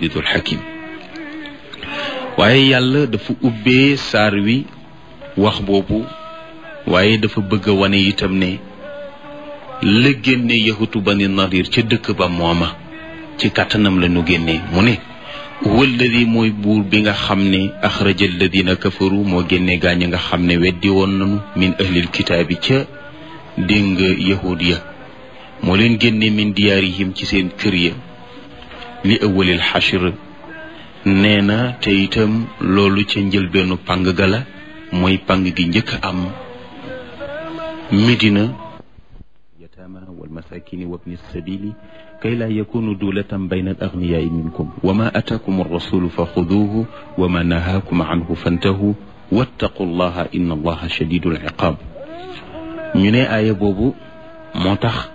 azizul hakim waaye yàlla dafa ubbee saar wi wax boobu waaye dafa bëgg a wane itam ne la génne yahutu bani nadir ca dëkk ba mooma ci kàttanam la ñu génnee mu ne walladi mooy buur bi nga xam ne axraja alladina kafaru moo génne gaañ nga xam ne weddi woon nanu min ahlil kitaabi ca dégg nga yahud ya moo leen génne min diyaarihim ci seen kër ya li awalil xashir nee na te itam loolu ca njëlbeenu pang ga la mooy pang gi njëkk am medina yataama walmasakini wabni sabili kay laa yakunu dulatan bayna al agniyaai minkum wa ma ataakum arrasulu fa xuduuhu wa ma nahaakum anhu fantahu wattaqu llaha inna allaha shadidul iqaab ñu ne aaya boobu moo tax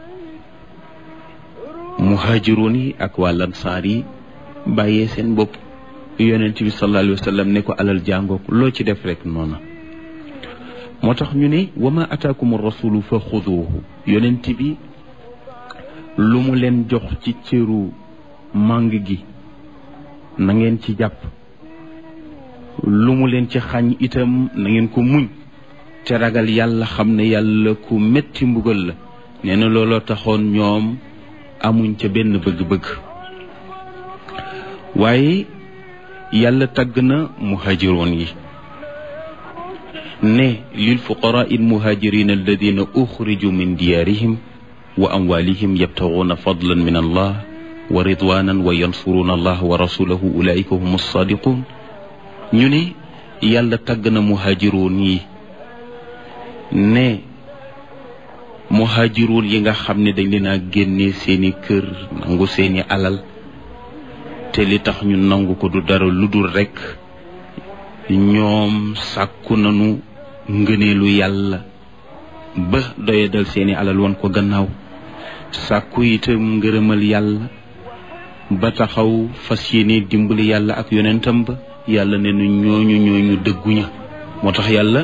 muhaajiroon yi ak waa lansaar yi bàyyee seen bopp yonent bi sallallahu alayhi wa sallam ne ko alal jàngook loo ci def rek noona moo tax ñu ne wa ma ataakum rasulu fa xuduuhu yonent bi lu mu leen jox ci cëru màng gi na ngeen ci jàpp lu mu leen ci xañ itam na ngeen ko muñ te ragal yàlla xam ne yàlla ku metti mbugal la nee na looloo taxoon ñoom amuñ ca benn bëgg-bëgg waaye yàlla tagg na muhaajiroon yi ne lil fuqaraa il muhaajirina alladina uxriju min diyaarihim wa amwalihim yabtaguuna fadlan min allah wa ridwanan wa yansuruuna allah wa rasulahu ulaika hum alsadiqun ñu ne yàlla tagg na muhaajiroon yi ne muhaajiroon yi nga xam ne dañ leen a génne seeni kër nangu seeni alal te li tax ñu nangu ko du dara lu dul rekk ñoom sàkku nañu ngëneelu yàlla ba doyadal seeni alal woon ko gannaaw sàkku itam ngërëmal yàlla ba taxaw fas yéene dimbali yàlla ak yonentam ba yàlla ne nu ñooñu ñooñu dëgguña moo tax yàlla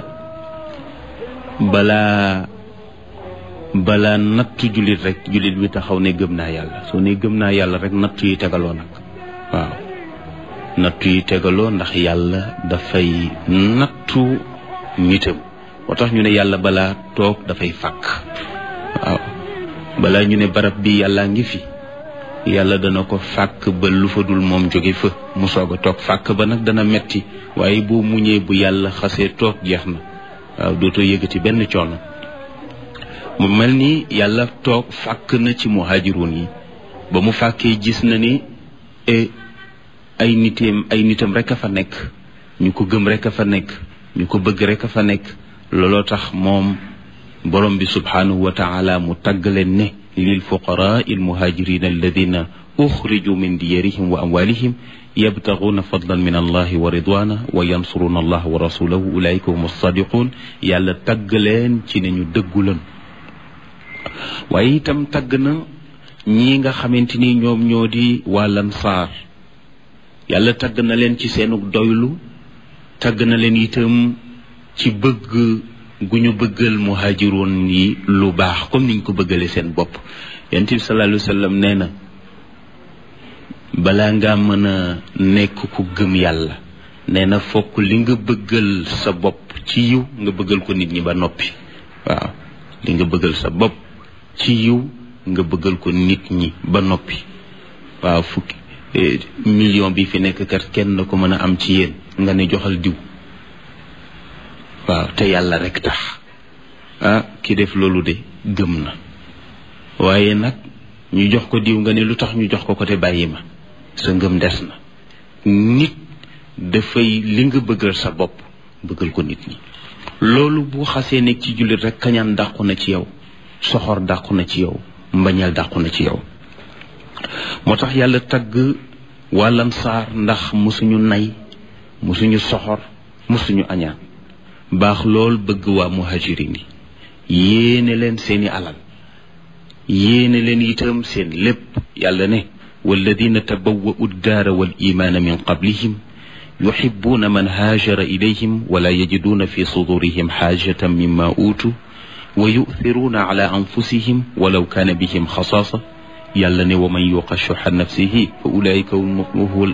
balaa balaa nattu jullit rek jullit bi taxaw ne gëm naa yàlla soo ne gëm naa yàlla rek nattu yi tegaloo nag waaw nattu yi tegaloo ndax yàlla dafay nattu nitam moo tax ñu ne yàlla balaa toog dafay fàkk waaw balaa ñu ne barab bi yàllaa ngi fi yàlla dana ko fàkk ba lu fa dul moom jóge fa mu soog a toog fàkk ba nag dana metti waaye boo muñee bu yàlla xasee toog jeex na waaw dootoo yëgati benn coono mu mel ni yàlla toog fàkk na ci muhaajiroon yi ba mu fàkkee gis na ni ay nitam ay nitam rek a fa nekk ñu ko gëm rek a fa nekk ñu ko bëgg rek a fa nekk looloo tax moom borom bi subhanahu wa taala mu tagg leen ne lil fuqaraa il muhaajirina alladina uxriju min diyarihim wa amwalihim yabtaguuna fadlan min allahi wa ridwana wa yansuruna allah wa rasulahu ulaika hum alsadiqun yàlla tagg leen ci ne ñu dëggu lan waaye itam tagg na ñi nga xamante ni ñoom ñoo di waa lansaar yàlla tagg na leen ci seenu doylu tagg na leen itam ci bëgg gu ñu bëggal muhaajiroon yi lu baax comme niñ ko bëggale seen bopp yonent bi sallallahu alayhi wa sallam nee na balaa ngaa mën a nekk ku gëm yàlla nee na fokk li nga bëggal sa bopp ci yiw nga bëggal ko nit ñi ba noppi waaw li nga bëggal sa bopp ci yiw nga bëggal ko nit ñi ba noppi waaw fukki million bi fi nekk kat kenn ko mën a am ci yéen nga ne joxal diw waaw te yàlla rek tax ah ki def loolu de gëm na waaye nag ñu jox ko diw nga ne lu tax ñu jox ko ko te bàyyi ma sa ngëm des na nit dafay li nga bëggal sa bopp bëggal ko nit ñi loolu bu xasee nekk ci jullit rek kañaan dàqu na ci yow soxor dàqu na ci yow mbañal dàqu na ci yow moo tax yàlla tagg wàllan saar ndax musuñu nay musuñu soxor musuñu añaan baax lool bëgg waa muhajirin yi yéene leen seeni alal yéene leen itam seen lépp yàlla ne walladina tabawwa'u ddaara wal imaana min qablihim yuhibbuuna man haajara ilayhim wala yajiduuna fi sudurihim xaajatan mimma uutu wa yu'thiruuna ala anfusihim walaw kaana bihim xasaasa yàlla ne wa man yuqa shuxa nafsihi fa ulaika hum